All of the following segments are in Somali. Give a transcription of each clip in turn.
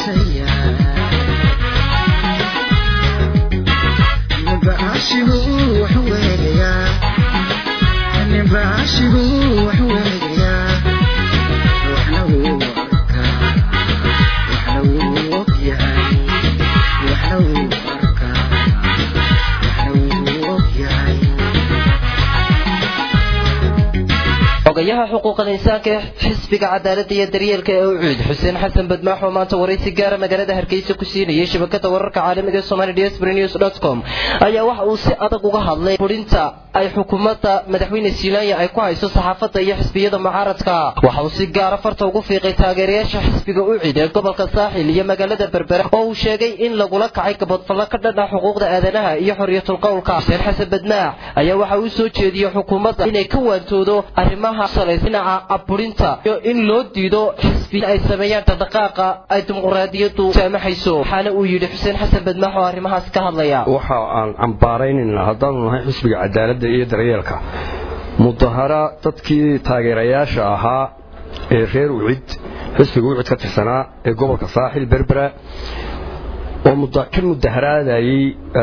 xogayaha xuquuqal insaanka ee xisbiga cadaaladda iyo daryeelka ee ucuud xuseen xasan badmaax oo maanta waraysi gaara magaalada hargeysa ku siinayay shabakada wararka caalamiga ee somali diaspora news dot com ayaa waxa uu si adag uga hadlay furinta ay xukuumadda madaxweyne silaanya ay ku hayso saxaafadda iyo xisbiyada mucaaradka waxa uu si gaara farta ugu fiiqay taageerayaasha xisbiga ucid ee gobolka saaxil iyo magaalada berbera oo uu sheegay in lagula kacay gabadfallo ka dhan ah xuquuqda aadanaha iyo xorriyatul qowlka xuseen xasan badmaax ayaa waxa uu soo jeediyey xukuumadda inay ka waantoodo arrimaha dhinaca aburinta iyo in loo diido xisbi ay sameeyaan dhaqdhaqaaqa ay dimuqraadiyadu saamaxayso waxaana uu yidhi xuseen xasan badmaax oo arrimahaas ka hadlaya waxa aan cambaaraynaynaa haddaanu nahay xisbiga cadaaladda iyo daryeelka mudahara dadkii taageerayaasha ahaa ee reer ucid xisbiga ucid ka tirsanaa ee gobolka saaxil berbera oo ka mudaharaadayey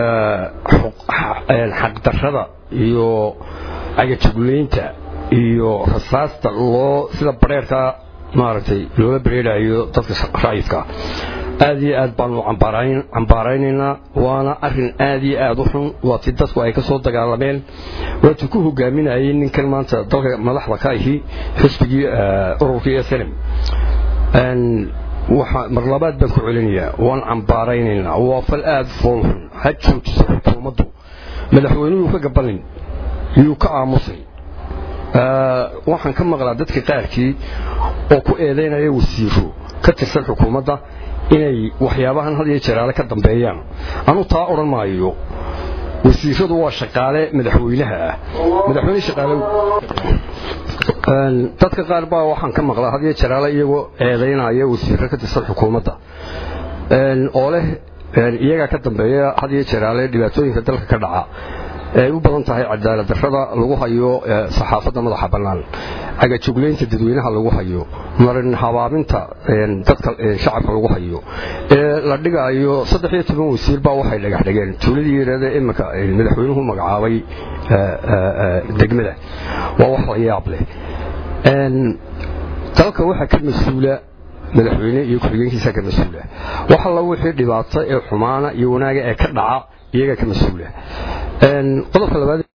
xaqdarrada iyo cagajuglaynta iyo rasaasta loo sida bareerka maaragtay loola bareerayo dadka ra'yidka aad iyo aad baanu cambaaraynaynaa waana arin aad iyo aad u xun waa ti dadku ay ka soo dagaalameen waati ku hogaaminayay ninkan maanta dalka madaxda ka ahi xisbigii ururkii slm mar labaad baan ku celinayaa waan cambaaraynaynaa waa fal aad foolxun ha joojiso xukuumaddu madaxweynuhu ka gabalin yuu ka aamusay waxaan ka maqlaa dadka qaarkii oo ku eedaynaya wasiiro ka tirsan xukuumadda inay waxyaabahan had iyo jeraale ka dambeeyaan anu taa odhan maayo wasiiradu waa shaqaale madaxweynaha ah madaxweyne shaqaale dadka qaar baa waxaan ka maqlaa had iyo jeraale iyagoo eedaynaya wasiiro ka tirsan xukuumadda oo leh iyagaa ka dambeeya had iyo jeraale dhibaatooyinka dalka ka dhaca ay u badan tahay cadaalad darrada lagu hayo saxaafadda madaxa bannaan cagajuglaynta dadweynaha lagu hayo marin habaabinta dadka shacabka lagu hayo ee la dhigayo saddex iyo toban wasiir baa waxay dhagax dhigeen tuuladii yidhaahda iminka madaxweynuhu magacaabay degmada waa wax la yaab leh dalka waxaa ka mas-uula madaxweyne iyo ku-xigeenkiisa ka mas-uula wax alla wixii dhibaato ee xumaana iyo wanaaga ee ka dhaca iyagaa ka mas-uula qodobka labaad